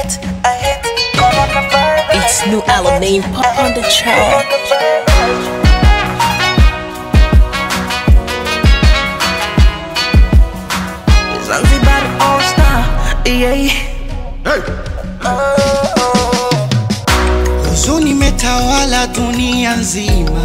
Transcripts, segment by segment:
hate, I hate coronavirus. It's new Alamein pop on the chart. Zanzibar all star, yeah. Huzuni imetawala dunia nzima,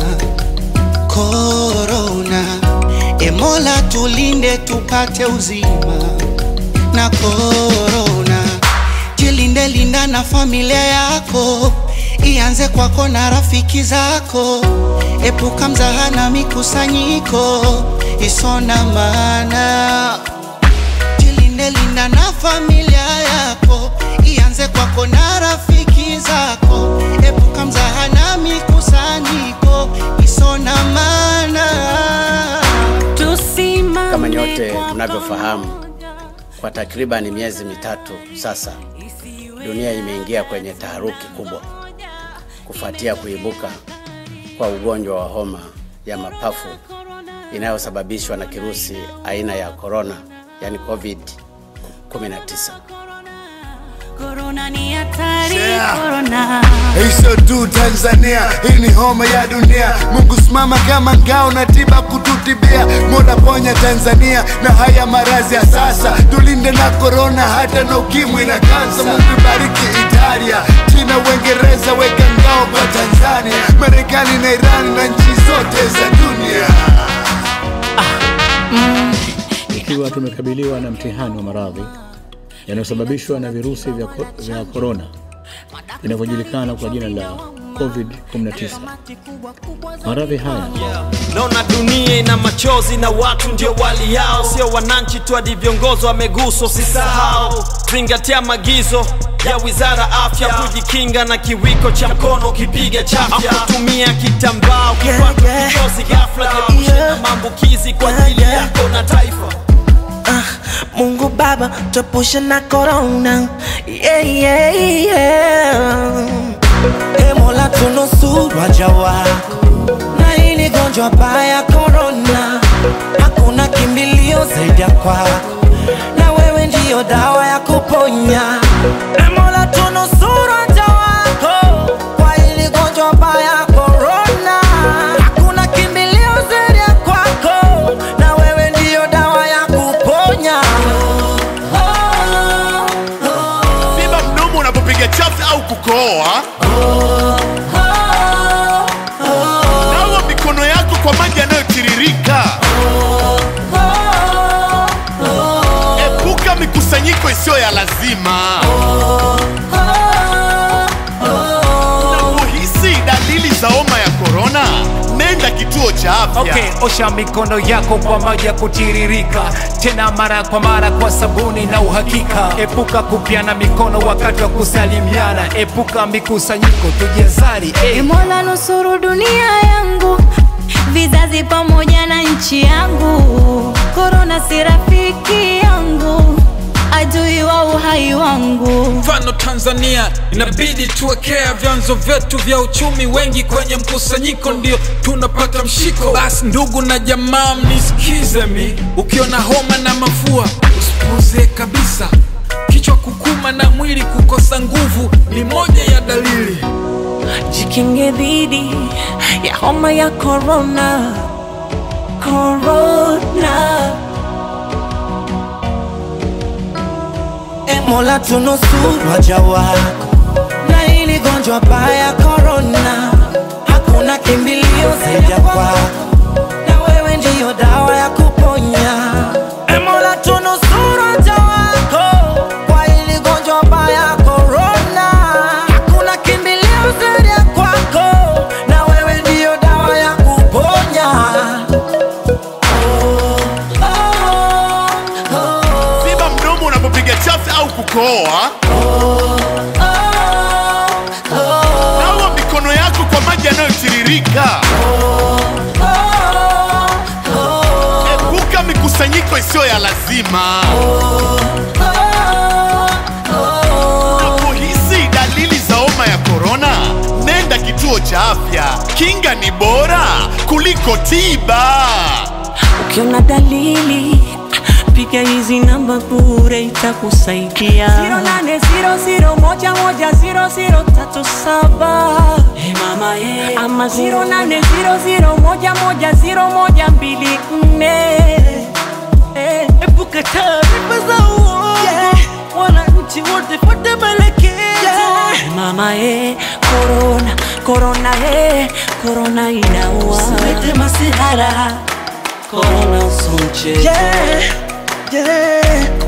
korona. E Mola tulinde tupate uzima na korona. Jilinde, linda na familia yako, ianze kwako na rafiki zako. Epuka mzaha na mikusanyiko isona maana jilinde linda na familia yako ianze kwako na rafiki zako epuka mzaha na mikusanyiko isona mana Kama nyote mnavyofahamu, kwa takribani miezi mitatu sasa, dunia imeingia kwenye taharuki kubwa kufuatia kuibuka kwa ugonjwa wa homa ya mapafu inayosababishwa na kirusi aina ya corona, yani COVID-19. Corona ni hatari, Yeah. corona. Hizo tu Tanzania, hii ni homa ya dunia. Mungu simama kama ngao na tiba kututibia. Mola ponya Tanzania na haya maradhi ya sasa, tulinde na korona hata na ukimwi na kansa. Mungu ibariki Italia, China, Uingereza, weka ngao kwa Tanzania, Marekani na Irani na nchi zote za dunia. ikiwa tumekabiliwa na mtihani wa maradhi yanayosababishwa na virusi vya ko- vya korona vinavyojulikana kwa jina la COVID-19. Maradhi haya naona dunia ina machozi na watu ndio wali yao sio wananchi tu hadi viongozi wameguswa usisahau zingatia maagizo ya wizara afya kujikinga na kiwiko cha mkono ukipiga chafya kutumia kitambaa ukipata yeah. kikosi ghafla jiepushe na Yeah. maambukizi kwa ajili Yeah. yako na taifa Mungu Baba, tuepushe na corona. Yeah, yeah, yeah. E Mola, tunusuru waja wako na hili gonjwa baya corona. Hakuna kimbilio zaidi ya kwako, na wewe ndiyo dawa ya kuponya. E Mola, tunusuru waja wako kwa hili gonjwa baya corona. Hakuna kimbilio zaidi ya kwako, na wewe ndiyo dawa ya kuponya. Ziba mdomo unapopiga chafya au kukohoa. Nawa mikono yako kwa maji yanayotiririka. Epuka mikusanyiko isiyo ya lazima. Unapohisi dalili za homa ya korona, nenda kituo cha afya. Okay, osha mikono yako kwa maji ya kutiririka, tena mara kwa mara kwa sabuni na uhakika. Epuka kupiana mikono wakati wa kusalimiana, epuka mikusanyiko, tujihadhari. E Hey. Mola nusuru dunia yangu, vizazi pamoja na nchi yangu. Korona si rafiki yangu, adui wa uhai wangu. mfano Tanzania inabidi tuwekea vyanzo vyetu vya uchumi, wengi kwenye mkusanyiko ndio tunapata mshiko. Basi ndugu na jamaa, mnisikize mi, ukiona homa na mafua usipuuze kabisa. Kichwa kukuma na mwili kukosa nguvu ni moja ya dalili. jikinge dhidi ya homa ya corona corona e mola tunusuru waja wako na hili gonjwa baya corona hakuna kimbilio zaidi ya kwako na wewe ndiyo dawa ya kuponya e mola tunusuru waja wako kwa hili gonjwa baya corona hakuna kimbilio zaidi ya kwako na wewe ndiyo dawa ya kuponya oh, oh, oh, Ziba mdomo unapopiga chafya au kukohoa. Nawa mikono yako kwa maji yanayotiririka. Epuka mikusanyiko isiyo ya lazima. Unapohisi dalili za homa ya korona, nenda kituo cha afya. Kinga ni bora kuliko tiba. ukiona dalili piga hizi namba bure itakusaidia 0800 moja ziro ziro tatu saba hey mama ye. ama ziro nane ziro ziro moja moja ziro moja mbili nne Eh, epuka taarifa za uongo wananchi wote fuate maelekezo mama ye korona korona ye korona inaua usilete masihara korona uso mchezo Yeah, yeah.